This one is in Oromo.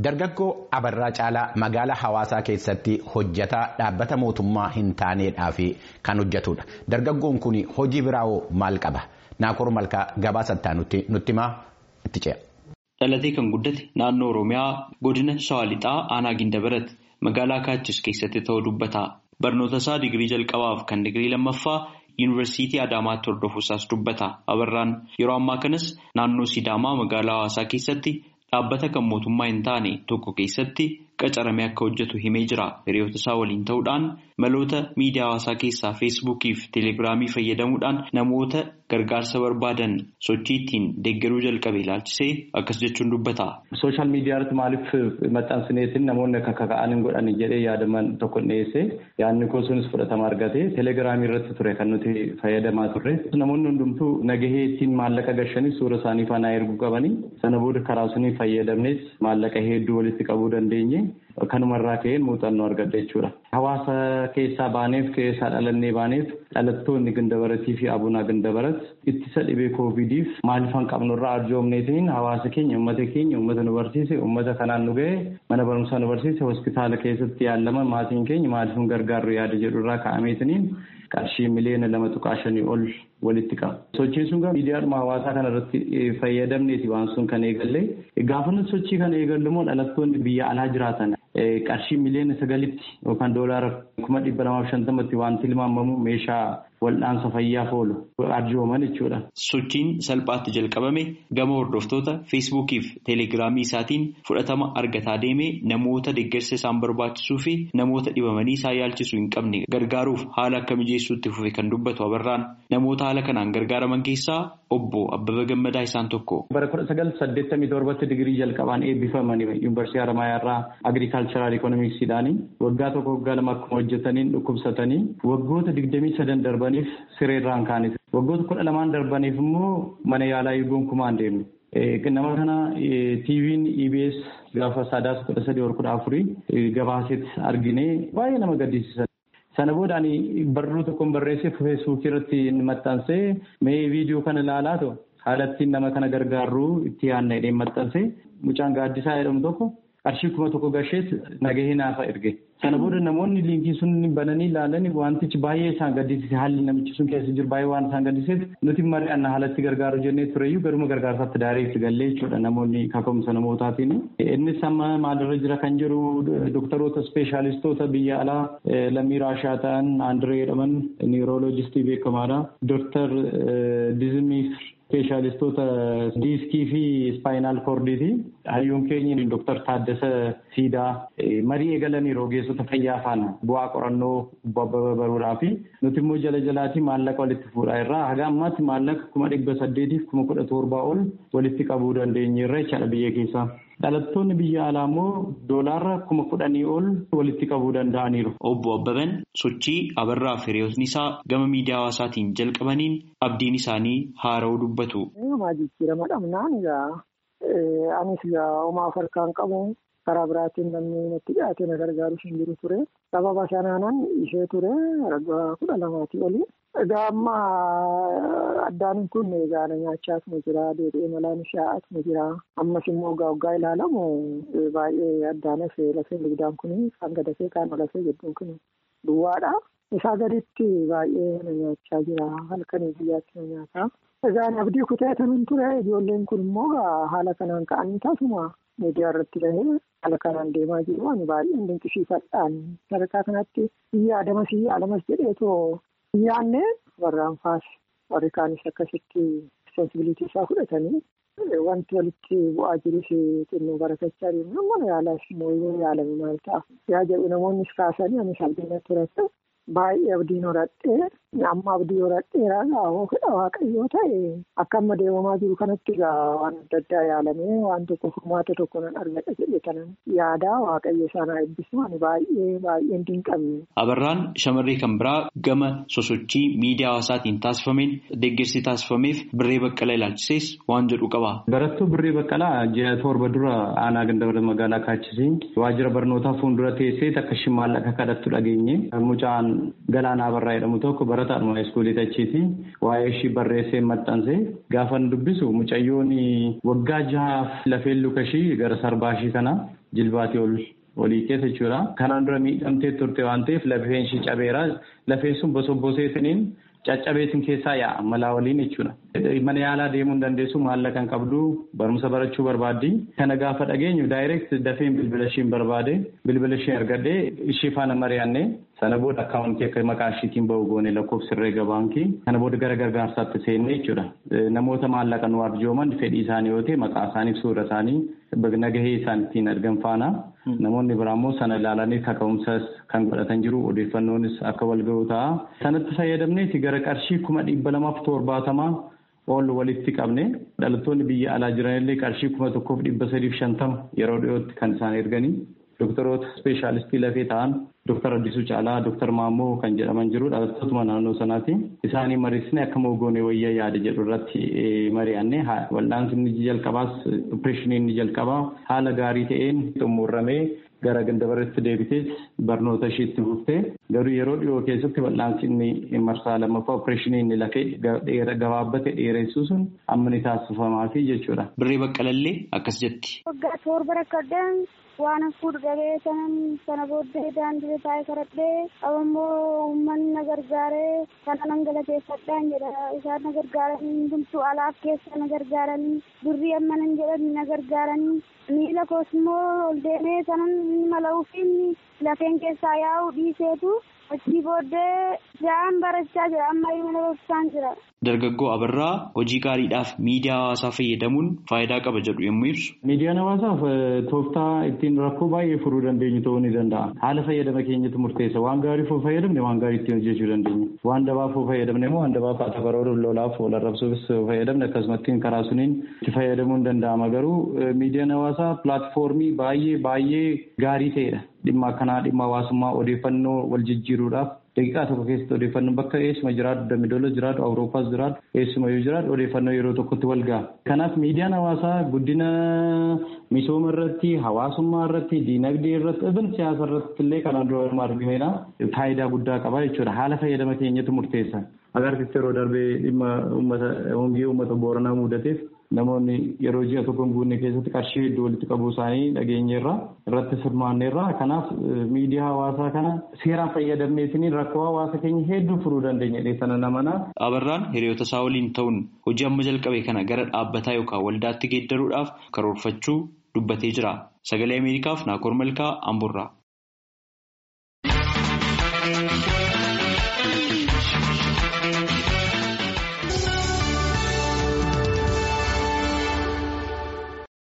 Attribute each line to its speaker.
Speaker 1: Dargaggoo Abarraa Caalaa magaalaa hawaasaa keessatti hojjetaa dhaabbata mootummaa hin taaneedhaa fi kan hojjetudha. Dargaggoon kun hojii biraawoo maal qaba? Naakoor Malkaa gabaasattaa nutti himaa itti ce'a.
Speaker 2: Dhalatee kan guddate naannoo Oromiyaa godina Shawaa Lixaa Aanaa Gindabarat magaalaa Kaachis keessatti ta'uu dubbata. Barnoota isaa digirii jalqabaaf kan digirii lammaffaa Yuunivarsiitii Adaamaatti hordofuusaas dubbata. Abarraan yeroo ammaa kanas naannoo Sidaamaa magaalaa hawaasaa keessatti dhaabbata kan mootummaa hin taane tokko keessatti qacaramee akka hojjetu himee jira. Hiriyoota isaa waliin ta'uudhaan maloota miidiyaa hawaasaa keessaa feesbuukii fi teelegiraamii fayyadamuudhaan namoota gargaarsa barbaadan sochii ittiin deeggaruu jalqabe ilaalchisee akkas jechuun dubbata.
Speaker 3: Sooshaal miidiyaa irratti maaliif maxxansineetiin namoonni akka kaka'an hin godhan jedhee yaadaman tokko dhiyeesse yaadni koo sunis fudhatama argate teelegiraamii irratti ture kan nuti fayyadamaa turre. Namoonni hundumtuu nagahee ittiin maallaqa gashanii suura isaanii faana erguu qabanii sana booda karaa sunii fayyadamnes maallaqa hedduu walitti qabuu dandeenye. Kanumarraa ka'een muuxannoo argadha jechuudha. Hawaasa keessaa baaneef keessaa dhalannee baaneef dhalattoonni Gindabaratii fi Abunaa Gindabarat ittisa dhibee koovidiif maaliif hin qabnurraa arjoomneetiin hawaasa keenya uummata keenya uummata nu barsiise uummata kanaan nu ga'e mana barumsaa nu barsiise hospitaala keessatti yaalaman maatiin keenya maaliif hin gargaarru yaada jedhurraa ka'ameetiniin qarshii miliyoona lama tuqaa shanii ol walitti qaba. Sochiin sun miidiyaadhuma hawaasaa kana irratti fayyadamneeti waan sun kan eegalle gaafa nuti sochii kana eegallu immoo dhalattoonni biyya alaa jiraatan qarshii miliyoona sagalitti yookaan doolaara kuma dhibba lamaaf shantamatti waan tilmaamamu meeshaa wal'aansa fayyaaf oolu arjooman jechuudha.
Speaker 2: Sochiin salphaatti jalqabame gama hordoftoota feesbuukii fi teelegiraamii isaatiin fudhatama argataa deemee namoota deeggarsa isaan barbaachisuu fi namoota dhibamanii isaan yaalchisuu hin qabne gargaaruuf haala akka mijeessuutti fufe kan dubbatu abarraan namoota haala kanaan gargaaraman keessaa obbo Abbaba Gammadaa isaan tokko.
Speaker 3: Bara kudha sagal saddeettamii torbatti digirii jalqabaan eebbifamanii yuunivarsiitii Haramaayaa irraa agriikaalcharaal ikoonoomiksiidhaanii waggaa tokko waggaa lama akkuma hojjetaniin dhukkubsatanii waggoota digdamii sadan darbaniif sireerraan kaaniif waggoota kudha lamaan darbaniif immoo mana yaalaa eeguun kumaan deemne. Nama kana TV'n EBS gaafa sadaasa kudha sadii kudha afurii gabaasetti argine baay'ee nama gaddisiisan. Sana booda ani barruu tokkoon barreessee feesbuukii irratti maxxansee mee viidiyoo kana ilaalaa ta'u haala ittiin nama kana gargaaruu itti yaadna jedhee maxxansee mucaan gaaddisaa jedhamu tokko qarshii kuma tokko gasheet nagahee naafa erge. Sana booda namoonni liinkii sun bananii ilaalan wantichi baay'ee isaan gaddisiise haalli namichi sun keessa jiru baay'ee waan isaan gaddisiiseef nuti mari'anna haalatti gargaaru jennee tureyyuu garuma gargaarsaatti daareetti gallee jechuudha namoonni kaka'umsa namootaatiin. Innis amma maalirra jira kan jiru dooktaroota ispeeshaalistoota biyya alaa lammii raashaa ta'an Aandiree jedhaman niirooloojistii beekamaadha. Dooktar Dizimii ispeeshaalistoota diiskii fi ispaayinaal koordiiti. Hayyuun keenya Dooktar Taaddasa Siidaa marii eegalanii ogeessota fayyaa faana bu'aa qorannoo baruudhaa fi nuti immoo jala jalaatii maallaqa walitti fuudhaa irraa haga ammaatti maallaqa kuma dhibba saddeetiif kuma kudha torbaa ol walitti qabuu dandeenyeerra jechaadha biyya keessaa. Dhalattoonni biyya alaa immoo doolaarra kuma kudhanii ol walitti qabuu danda'aniiru.
Speaker 2: Obbo Abbaban sochii abarraa fi hiriyootni isaa gama miidiyaa hawaasaatiin jalqabaniin abdiin isaanii haara'uu dubbatu.
Speaker 4: Anis homaa of harkaan qabu karaa biraatiin namni natti dhiyaate na gargaaru hin jiru ture. Sababa sanaanan ishee ture waggaa kudha lamaatii oli. Egaa amma addaan kun egaa na nyaachaas ni jira deebi'ee malaan shaa'as ni jira. Ammas immoo egaa waggaa ilaalamu baay'ee addaan hafee lafee dugdaan kun kan gadafee kaan lafee jedhuun kun duwwaadha. Isaa gaditti baay'ee na nyaachaa jira halkanii biyyaatti na nyaata. Egaan abdii kuteetamin ture ijoolleen kun immoo haala kanaan ka'anii tasuma miidiyaa irratti bahee haala kanaan deemaa jiru ani baay'een dinqisiifadhaan sadarkaa kanatti biyya adamas biyya alamas jedheetoo biyyaanne warraan faas warri kaanis akkasitti responsibilitii isaa fudhatanii wanti walitti bu'aa jirus xinnoo barakachaa deemu mana yaalaas immoo yoo yaalame maal ta'a yaa jedhu namoonnis kaasanii anis abdiin turate baay'ee abdiin horadhee amma abdii horadheeraa gaa'oo fedha waaqayyoo ta'e akka amma deemamaa jiru kanatti egaa waan adda addaa yaalamee waan tokko furmaata tokko nan argadha jedhe kanan yaadaa waaqayyo sana eebbisu ani baay'ee baay'een dinqabne.
Speaker 2: Abarraan shamarree kan biraa gama sosochii miidiyaa hawaasaatiin taasifameen deeggarsi taasifameef birree baqqalaa ilaalchisees waan jedhu qaba.
Speaker 3: Barattuu birree baqqalaa ji'a torba dura aanaa gandabara magaalaa kaachisiin waajjira barnootaa fuuldura teessee takka isheen maallaqa kadhattu dhageenye mucaan Galaanaa Barraa jedhamu tokko barataadhuma iskuulii tachiiti waa'ee ishii barreessee maxxanse gaafa dubbisu mucayyoon waggaa jahaaf lafeen luka ishii gara sarbaa ishii kana jilbaatii ol olii keessa jechuudha. Kanaan dura miidhamtee turte waan ta'eef lafeen ishee cabeera. Lafeen sun bosobboseetiniin caccabeetiin keessaa yaa'a malaa waliin jechuudha. Mana yaalaa deemuu hin dandeessu maallaqa kan qabdu barumsa barachuu barbaaddi. Kana gaafa dhageenyu daayireekt dafeen bilbila isheen barbaade bilbila ishee argadhee ishee faana mari'annee sana booda akkaawuntii akka maqaa isheetiin ba'u goone lakkoofsa herreega baankii kana booda gara gargaarsaatti seenne jechuudha. Namoota maallaqa nu arjooman fedhii isaanii yoo ta'e maqaa isaanii suura isaanii nagahee isaan ittiin argan faana namoonni biraa immoo sana ilaalanii kaka'umsas kan godhatan jiru odeeffannoonis akka wal ga'u ta'a. Sanatti fayyadamneeti gara qarshii kuma dhibba lamaaf torbaatamaa ol walitti qabne dhalattoonni biyya alaa jiranillee qarshii kuma tokkoof dhibba sadiif shantama yeroo dhiyootti kan isaan erganii doktoroota ispeeshaalistii lafee ta'an Dooktar Addisuu Caalaa, Dooktar Maammoo kan jedhaman jiru dhalattootuma naannoo sanaati. Isaanii mariisne akka moogoone wayyaa yaada jedhu irratti mari'anne wal'aansi inni jalqabaas opereeshinii inni jalqabaa haala gaarii ta'een xumuramee gara gandabaratti deebitees barnoota isheetti fuftee garuu yeroo dhiyoo keessatti wal'aansi inni marsaa lammaffaa opereeshinii inni lafee gabaabbate dheeressuu sun amma ni taasifamaafi jechuudha.
Speaker 2: Birree Baqqalallee akkas jetti.
Speaker 5: Waggaa torba rakkadhaan waan hafuudha dhabee sanan sana booddee daandii taa'ee karadhee ammoo uummanni na gargaaree kana nan galateeffadhaan jedha isaan na gargaaranii hundumtuu alaaf keessa na gargaaranii birrii amma nan jedhan na gargaaranii miila koos immoo ol deemee sanan mala'uufiin lafeen keessaa yaa'u dhiiseetu achii booddee ja'an barachaa jira amma mana barsiisaan jira.
Speaker 2: Dargaggoo Abarraa hojii gaariidhaaf miidiyaa hawaasaa fayyadamuun faayidaa qaba jedhu yommuu ibsu.
Speaker 3: Miidiyaan hawaasaaf tooftaa ittiin rakkoo baay'ee furuu dandeenyu ta'uu ni danda'a. Haala fayyadama keenyatti murteessa. Waan gaarii foo fayyadamne waan gaarii ittiin hojjechuu dandeenya. Waan dabaa foo fayyadamne immoo waan dabaa faata baroota lolaaf wal arrabsuufis fayyadamne akkasumatti karaa suniin itti fayyadamuun ni danda'ama. Garuu miidiyaan hawaasaa pilaatfoormii baay'ee baay'ee gaarii ta'edha. Dhimma akkanaa dhimma hawaasummaa odeeffannoo wal jijjiiruudhaaf daqiiqaa tokko keessatti odeeffannoo bakka eessuma jiraatu dambidola jiraatu awuroopaas jiraatu eessuma yoo jiraatu odeeffannoo yeroo tokkotti wal ga'a. Kanaaf miidiyaan hawaasaa guddina misooma irratti hawaasummaa irratti diinagdee irratti ibn siyaasa irratti illee kanaan dura argameera faayidaa guddaa qaba jechuudha haala fayyadama keenyatu murteessa. Agarsiisti yeroo darbee dhimma uummata hongee uummata booranaa mudateef namoonni yeroo ji'a tokko hin guunne keessatti qarshii hedduu walitti qabuu isaanii dhageenyeerra irratti hirmaanneerra kanaaf miidiyaa hawaasaa kana seeraan fayyadamneetiin rakkoo hawaasa keenya hedduu furuu dandeenya dheessana namanaa.
Speaker 2: Abarraan hiriyoota isaa waliin ta'uun hojii amma jalqabe kana gara dhaabbataa yookaan waldaatti geeddaruudhaaf karoorfachuu dubbatee jira. Sagalee Ameerikaaf Naakoor Malkaa Amburraa.